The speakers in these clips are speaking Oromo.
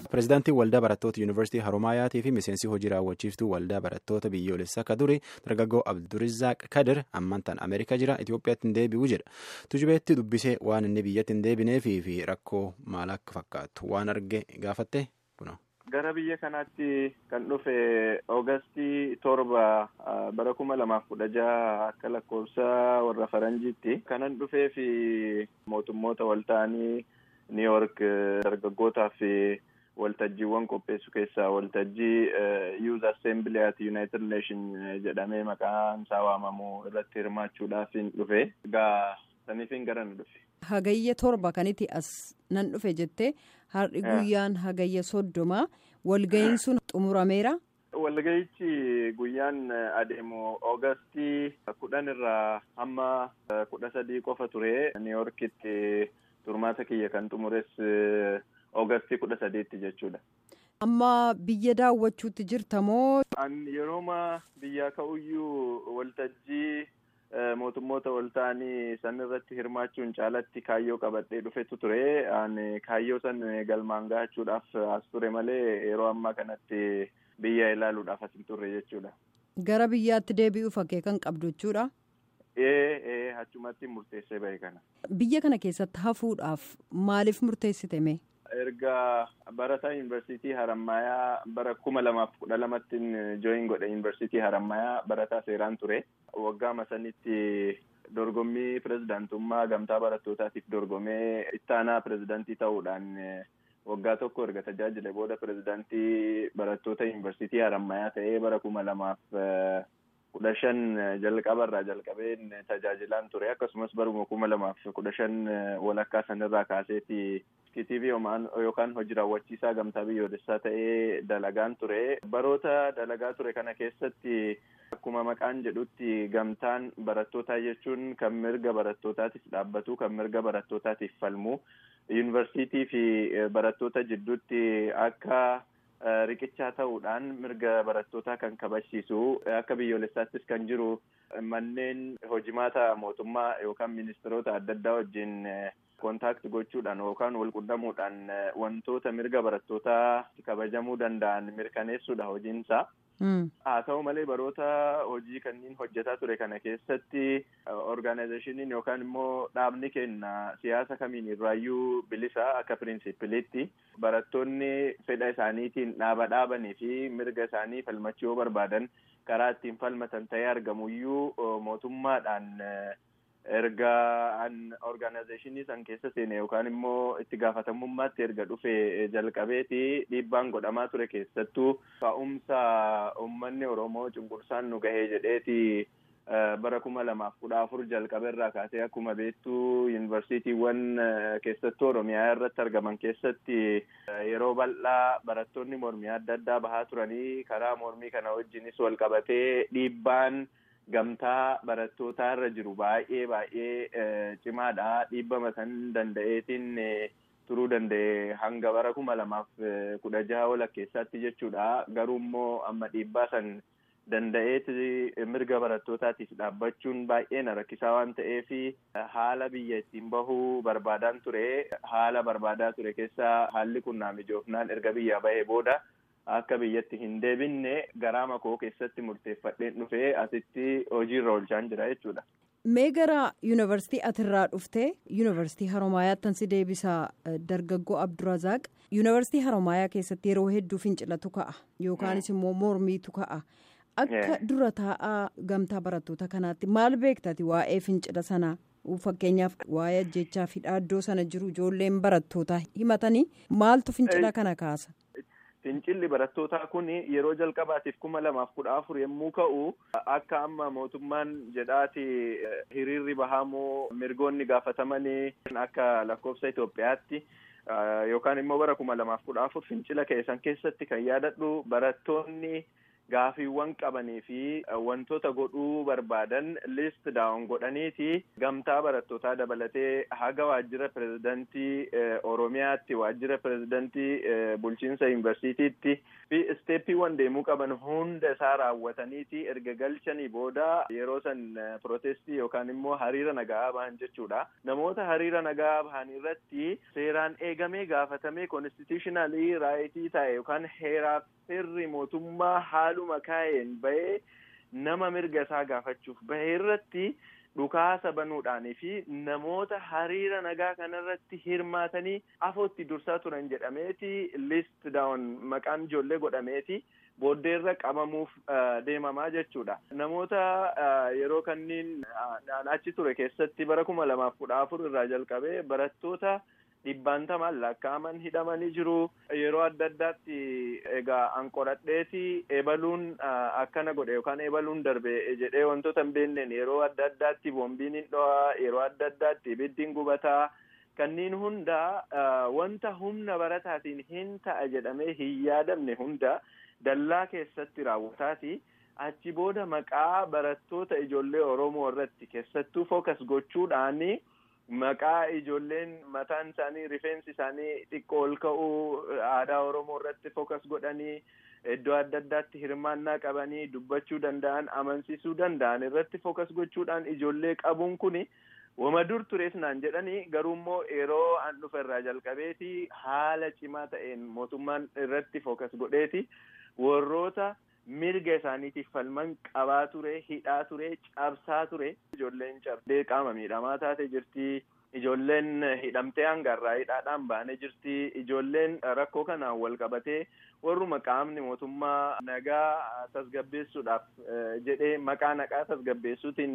Pireezidaantiin waldaa barattoota yuunivarsiitii Haroomaayaatii fi miseensi hojii raawwachiiftuu waldaa barattoota biyyoolessaa akka durii dargaggoo Abdurizaaq Kadir ammantaan Ameerikaa jira Itoophiyaatti hin deebi'u jedha. Tujubeetti dubbisee waan inni biyyatti hin deebineefii fi rakkoo maal akka fakkaatu waan arge gaafatte kuna. Gara biyya kanaatti kan dhufe Oogustii torba bara kuma lamaaf kudha jaha akka lakkoofsa warra faranjiitti kanan dhufee fi mootummoota walta'anii Niiyork dargaggootaa fi waltajjiiwwan qopheessu keessaa waltajjii Youth Assembly at United Nation jedhamee maqaan isaa waamamu irratti hirmaachuudhaaf dhufe. Egaa saniifin gara na dhufe. Hagayya torba kanitti as nan dhufe jettee har'i guyyaan hagayya soddoma walga'iin sun xumurameera. Walga'ichi guyyaan adeemu Oogustii kudhan irraa hamma kudha sadii qofa ture Niiyorkitti. Turmaata kiyya kan xumures Oogustii kudha sadiitti jechuudha. Amma biyya daawwachuutti jirta moo? An yerooma biyyaa ka'uyyuu waltajjii mootummoota wal ta'anii san irratti hirmaachuun caalatti kaayyoo qabadhee dhufetu ture. An kaayyoo san galmaan gahachuudhaaf as ture malee yeroo ammaa kanatti biyya ilaaluudhaaf as hin turre jechuudha. Gara biyyaatti deebi'uuf fakkee kan qabdu jechuudha. Ee ee achumatti murteessee bahe kana. Biyya kana keessatti hafuudhaaf maaliif murteessite mee? Erga barataa yuunivarsiitii Harammayaa bara kuma lamaaf kudha lamattiin jooyin godhe yuunivarsiitii Harammayaa barataa seeraan ture. Waggaa sanitti dorgommii pirezidaantummaa gamtaa barattootaatiif dorgomee ittaanaa pirezidaantii ta'uudhaan waggaa tokko erga tajaajile booda pirezidaantii barattoota yuunivarsiitii Harammayaa ta'ee bara kuma lamaaf kudha shan jalqabarraa jalqabeen tajaajilaan ture akkasumas baruma kuma lamaaf kudha shan walakkaa sanirraa kaaseeti TV yookaan hojii raawwachiisaa gamtaa biyyoolessaa ta'ee dalagaan ture baroota dalagaa ture kana keessatti akkuma maqaan jedhutti gamtaan barattootaa jechuun kan mirga barattootaatiif dhaabbatu kan mirga barattootaatiif falmu yuunivarsiitii fi barattoota jidduutti akka riqichaa ta'uudhaan mirga barattootaa kan kabachiisu akka biyyoolessaattis kan jiru manneen hojimaata mootummaa yookaan ministeerota adda addaa wajjin kontaakti gochuudhaan yookaan walqunnamuudhaan wantoota mirga barattootaa kabajamuu danda'an mirkaneessuudha hojiinsaa. haa ta'u malee baroota hojii kanneen hojjetaa ture kana keessatti orgaanayizeeshiniin yookaan immoo dhaabni kenna siyaasa kamiin irraayyuu bilisa akka pirinsipiliitti barattoonni fedha isaaniitiin dhaaba dhaabanii fi mirga isaanii falmachuu yoo barbaadan karaa ittiin falmatan ta'ee argamuyyuu mootummaadhaan erga an orgaanayizeeshinii san keessa seene yookaan immoo itti gaafatamummaatti erga dhufe jalqabeeti dhiibbaan godhamaa ture keessattuu ka'umsa uummanni oromoo cunqursaan nu gahee jedheeti bara kuma lamaaf kudha afur jalqabeerraa kaasee akkuma beektu yuunivarsiitiiwwan keessattuu oromiyaa irratti argaman keessatti yeroo bal'aa barattoonni mormii adda addaa bahaa turanii karaa mormii kana wajjinis wal qabatee dhiibbaan. gamtaa barattootaa irra jiru baay'ee baay'ee cimaadha dhiibbama san danda'eetiin turuu danda'e hanga bara kuma lamaaf kudha jaha walakkeessaatti jechuudha garuu immoo amma dhiibbaa san danda'eeti mirga barattootaatiif dhaabbachuun baay'ee na rakkisaa waan ta'eef haala biyya ittiin bahuu barbaadaan ture haala barbaadaa ture keessaa haalli kun naa mijoofnaan erga biyyaa bahee booda. akka biyyatti hin deebinne garaa makoo keessatti murteeffadheen dhufee asitti hojiirra oolchaan jira jechuudha. Mee gara yuunivarsiitii atirraa dhuftee yuunivarsiitii Haromaayaatti si deebisaa dargaggoo Abdurazaaq yuunivarsiitii Haromaayaa keessatti yeroo hedduu fincilatu ka'a yookaanis immoo mormiitu ka'a. Akka dura taa'aa gamtaa barattoota kanaatti maal beektati waa'ee fincila sanaa? Fakkeenyaaf waa'ee ajjechaa fi dhaaddoo sana jiru ijoolleen barattootaa himatanii maaltu fincila kana kaasa? Fincilli barattootaa kun yeroo jalqabaatiif kuma lamaaf kudha afur yommuu ka'u akka amma mootummaan jedhaati hiriirri bahamoo mirgoonni gaafatamanii akka lakkoofsa Itoophiyaatti yookaan immoo bara kuma lamaaf kudha afur fincila keessan keessatti kan yaadadhu barattoonni gaafiiwwan qabanii fi wantoota godhuu barbaadan list daawun godhaniiti gamtaa barattootaa dabalatee haga waajjira pirezidantii oromiyaatti waajjira pirezidantii bulchiinsa yuunivarsiitiitti fi isteeppiiwwan deemuu qaban hunda isaa raawwataniiti erga galchanii booda yeroo san protestii yookaan immoo hariira nagaa bahan jechuudha namoota hariira nagaa bahan irratti seeraan eegamee gaafatamee konstitutionalii raayitii ta'e yookaan heeraaf seerri mootummaa haaluma kaa'een bahee nama mirga isaa gaafachuuf bahee irratti dhukaasa banuudhaanii fi namoota hariira nagaa kanarratti hirmaatanii afootti dursaa turan jedhameeti list daawun maqaan ijoollee godhameeti booddeerra qabamuuf deemamaa jechuudha namoota yeroo kanniin achi ture keessatti bara kuma lamaaf kudha afur irraa jalqabee barattoota dhibbaantamaan lakkaa'aman hidhamanii jiru yeroo adda addaatti egaa an qoradheeti ebaluun akkana godhe yookaan ebaluun darbe jedhee wantoota hin beekneen yeroo adda addaatti boombiin hin dho'a yeroo adda addaatti ibiddiin gubataa kanneen hunda wanta humna barataatiin hin ta'a jedhamee hin yaadamne hunda dallaa keessatti raawwataati achi booda maqaa barattoota ijoollee oromoo irratti keessattuu fookas gochuudhaani maqaa ijoolleen mataan isaanii rifeensi isaanii xiqqoo ol ka'uu aadaa oromoo irratti fookas godhanii iddoo adda addaatti hirmaannaa qabanii dubbachuu danda'an amansiisuu danda'an irratti fookas gochuudhaan ijoollee qabuun kuni wama dur tures naan jedhanii garuu immoo yeroo an dhufe irraa jalqabeeti haala cimaa ta'een mootummaan irratti fookas godheeti warroota mirga isaaniitiif falman qabaa ture hidhaa ture cabsaa ture ijoolleen cabdee qaama miidhamaa taate jirti ijoolleen hidhamtee hangarraa hidhaadhaan baane jirti ijoolleen rakkoo kanaan wal qabatee warruma qaamni mootummaa nagaa tasgabbeessuudhaaf jedhee maqaa naqaa tasgabbeessuutiin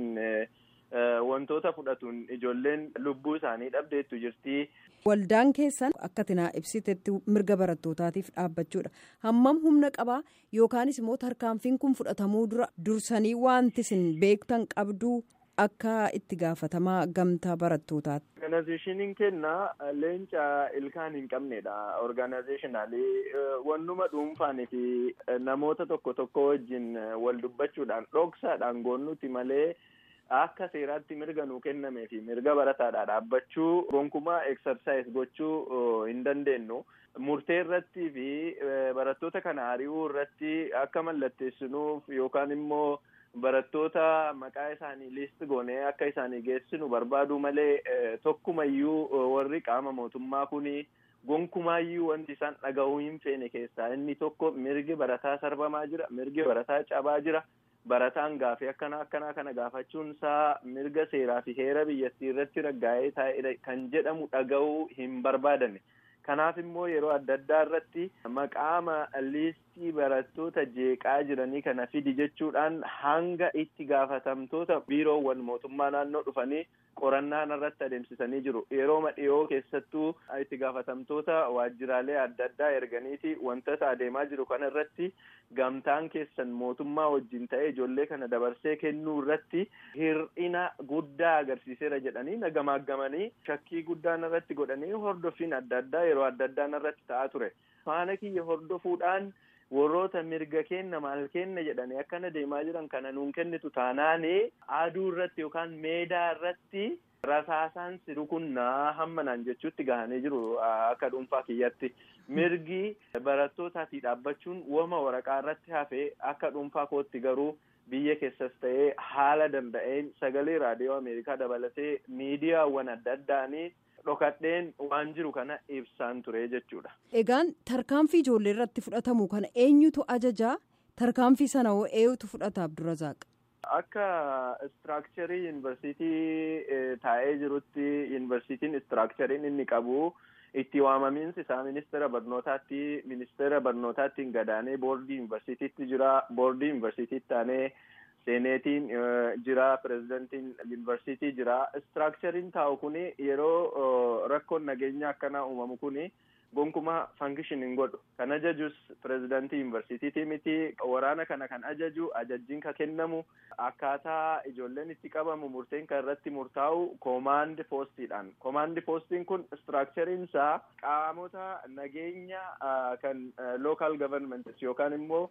wantoota fudhatuun ijoolleen lubbuu isaanii dhabdeettu jirti. Waldaan keessan akka tinaa ibsitetti mirga barattootaatiif dhaabbachuudha. Hammam humna qabaa yookaanis immoo tarkaanfiin kun fudhatamuu dura dursanii wanti isin beektan qabduu akka itti gaafatamaa gamtaa barattootaati. Organizeeshiniin kenna leenca ilkaan hin qabnedha. Organizeeshinaalii wannuma dhuunfaanii fi namoota tokko tokko wajjin wal dubbachuudhaan dhoksaadhaan goonnuti malee. akka seeraatti mirga nuu kennamee fi mirga barataadhaa dhaabbachuu gonkumaa eksarsaayis gochuu hin dandeenyu murtee irratti fi barattoota kana ari'uu irratti akka mallatteessinuuf yookaan immoo barattoota maqaa isaanii liist goonee akka isaanii geessinu barbaadu malee tokkumayyuu warri qaama mootummaa kuni gonkumaayyuu wanti isaan dhaga'uu hin feene keessaa inni tokko mirgi barataa sarbamaa jira mirgi barataa cabaa jira. barataan gaafii akkana akkanaa kana gaafachuun isaa mirga seeraa fi heera biyyattii irratti raggaa'ee taa'edha kan jedhamu dhaga'uu hin barbaadanne kanaaf immoo yeroo adda addaa irratti maqaama liistii barattoota jeeqaa jiranii kana fidi jechuudhaan hanga itti gaafatamtoota biiroowwan mootummaa naannoo dhufanii qorannaan irratti adeemsisanii jiru yeroo dhiyoo keessattuu itti gaafatamtoota waajjiraalee adda addaa erganiiti wantoota adeemaa jiru kana irratti gamtaan keessan mootummaa wajjin ta'ee ijoollee kana dabarsee kennuu irratti hir'ina guddaa agarsiiseera jedhanii nagamaagamanii shakkii guddaan irratti godhanii hordoffiin adda addaa yeroo adda addaan irratti ta'aa ture faana kiyya hordofuudhaan warroota mirga kenna maal kenna jedhanii akkana deemaa jiran kana nuun kennitu taanaani aduu irratti yookaan meedaa irratti rasaasaan siru kun naa hammanaan jechuutti gahanii jiru akka dhuunfaa kiyyatti mirgi barattootaati dhaabbachuun wama waraqaa irratti hafee akka dhuunfaa kootti garuu biyya keessas ta'ee haala danda'een sagalee raadiyoo ameerikaa dabalatee miidiyaawwan adda addaanii dhokadheen waan jiru kana ibsaan ture jechuudha. Egaan tarkaanfii ijoollee irratti fudhatamu kana eenyutu ajajaa tarkaanfii sana hoo eenyutu fudhata Abdurrazaaq? Akka istiraakcharii yuunivarsiitii taa'ee jirutti yuunivarsiitiin istiraakchariin inni qabu itti waamamiinsi isaa ministeera barnootaatti ministeera barnootaattiin gadaanee boordii yuunivarsiitiitti jira boordii yuunivarsiitiitti taanee seeneetiin jira pirezidantiin yuunivarsiitii jira istiraakchariin taa'u kuni yeroo rakkoon nageenyaa akkanaa uumamu kuni gonkumaa fankishin hin godhu kan ajajus pirezidantii yuunivarsiitiitii miti waraana kana kan ajaju ajajjiin ka kennamu akkaataa ijoolleen itti qabamu murteen kan irratti murtaa'u koomaandi poostiidhaan koomaandi poostiin kun istiraakchariin isaa qaamota nageenya kan lookaal gavarmentis yookaan immoo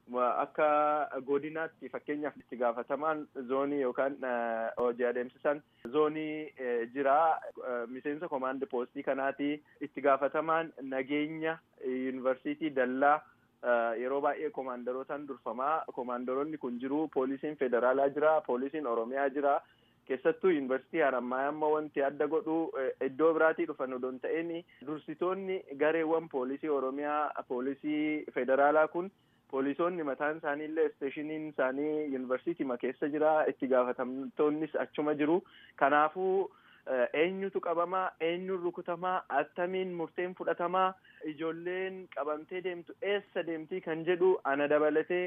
akka godinaatti fakkeenyaaf itti gaafatamaan zoonii yookaan hojii adeemsisan zoonii jira miseensa komaandi poostii kanaati itti gaafatamaan nageenya yuunivarsiitii dallaa yeroo baay'ee komaandarootaan durfamaa komaandaroonni kun jiru poolisiin federaalaa jira poolisiin oromiyaa jira keessattuu yuunivarsiitii harammayaa amma wanti adda godhu iddoo biraatii dhufan odoo hin ta'in dursitoonni gareewwan poolisii oromiyaa poolisii federaalaa kun poolisoonni mataan isaanii illee isteeshiniin isaanii yuunivarsiitii keessa jira itti gaafatamtoonnis achuma jiru kanaafuu eenyutu qabamaa eenyutu rukutamaa attamiin murteen fudhatamaa ijoolleen qabamtee deemtu eessa deemtii kan jedhu ana dabalatee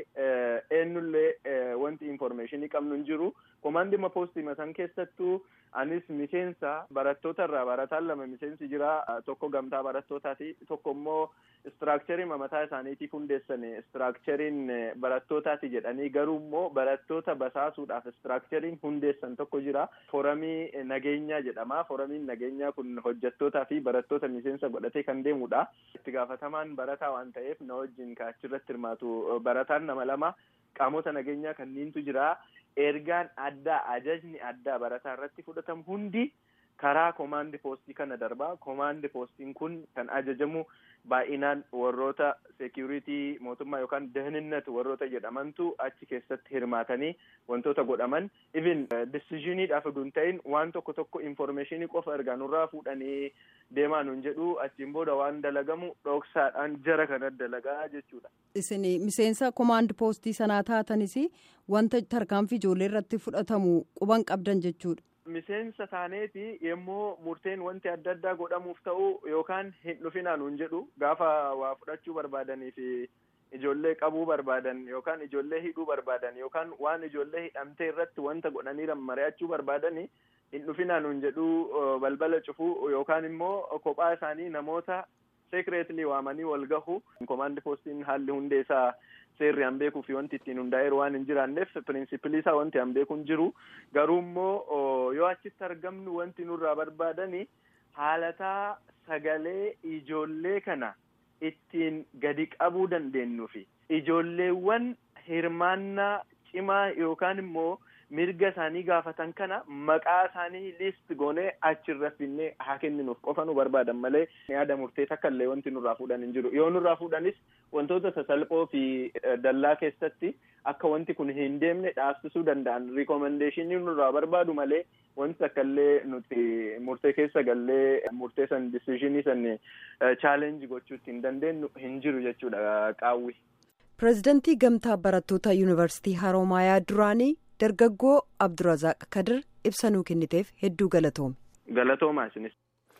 eenyullee wanti informeeshinii qabnu hin jiru komaandima poostii masan keessattuu anis miseensa barattoota irraa barataan lama miseensi jira tokko gamtaa barattootaati tokko immoo istiraakcharii mataa isaaniitiif hundeessane istiraakchariin barattootaati jedhanii garuu immoo barattoota basaasuudhaaf istiraakchariin hundeessan tokko jira foramii nageenyaa jedhama foramiin nageenyaa kun hojjettootaa fi barattoota miseensa godhatee kan deemudha itti gaafatamaan barataa waan ta'eef na wajjin kaachirratti hirmaatu barataan nama lama qaamota nageenyaa kanniintu jira ergaan addaa ajajni addaa barataa irratti fudhatamu hundi karaa komaandi poostii kana darbaa komaandi poostiin kun kan ajajamu baay'inaan warroota seekuritii mootummaa yookaan dahninnat warroota jedhamantu achi keessatti hirmaatanii wantoota godhaman even disiziniidhaaf oduu hin ta'in waan tokko tokko informeeshinii qofa ergaa nurraa fuudhanii deemaa nun jedhu achiin booda waan dalagamu dhoksaadhaan jara kana dalagaa jechuudha. Isin miseensa komaand poostii sanaa taatanis wanta tarkaanfii ijoollee irratti fudhatamu quban qabdan jechuudha. Miseensa taaneeti yemmuu murteen wanti adda addaa godhamuuf ta'u yookaan hin dhufinaa nuun jedhu gaafa waa fudhachuu barbaadanii fi ijoollee qabuu barbaadan yookaan ijoollee hidhuu barbaadan yookaan waan ijoollee hidhamtee irratti wanta godhanii mari'achuu barbaadanii hin dhufinaa nuun jedhu balbala cufuu yookaan immoo kophaa isaanii namoota sekireetlii waamanii wal gahu komaandi poostiin haalli hundee isaa seerri an beekuu fi wanti ittiin hundaa'eeru waan hin jiraanneef pirinsipilii isaa wanti an beeku hin jiru garuu immoo yoo achitti argamnu wanti nurraa barbaadani haalataa sagalee ijoollee kana ittiin gadi qabuu dandeenyu fi ijoolleewwan hirmaannaa cimaa yookaan immoo mirga isaanii gaafatan kana maqaa isaanii liist goonee achirra finnee haa kenninuuf qofa nu barbaadan malee yaada murtee takka illee wanti nurraa fuudhan hin jiru yoo nurraa fuudhanis wantoota sasalphoo fi dallaa keessatti akka wanti kun hin deemne dhaabsisuu danda'an rikomendeeshinii nurraa barbaadu malee wanti takka illee nuti murtee keessa gallee murtee san disizhinii san chaalenji gochuutti hin dandeenyu hin jiru jechuudha qaawwi. pireezidantii gamtaa barattoota yuunivarsiitii haroomayaa duraanii dargaggoo abdurazaaq kadir ibsa nuu kenniteef hedduu galatoomi. galatoomaa isinis.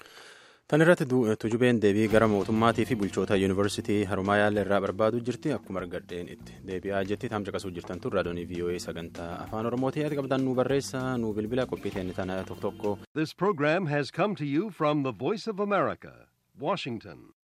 tan irratti tujubeen deebii gara mootummaatii fi bulchoota yuunivarsiitii haroomayaa irraa barbaadu jirti akkuma argadheen itti deebi'aa jetti taamsa qasuu jirtan tun raadiyoonii voa sagantaa afaan oromootii yaada qabdan nu barreessa nu bilbila qophii teenne tana tokko tokko. This program has come to you from the Voice of America, Washington.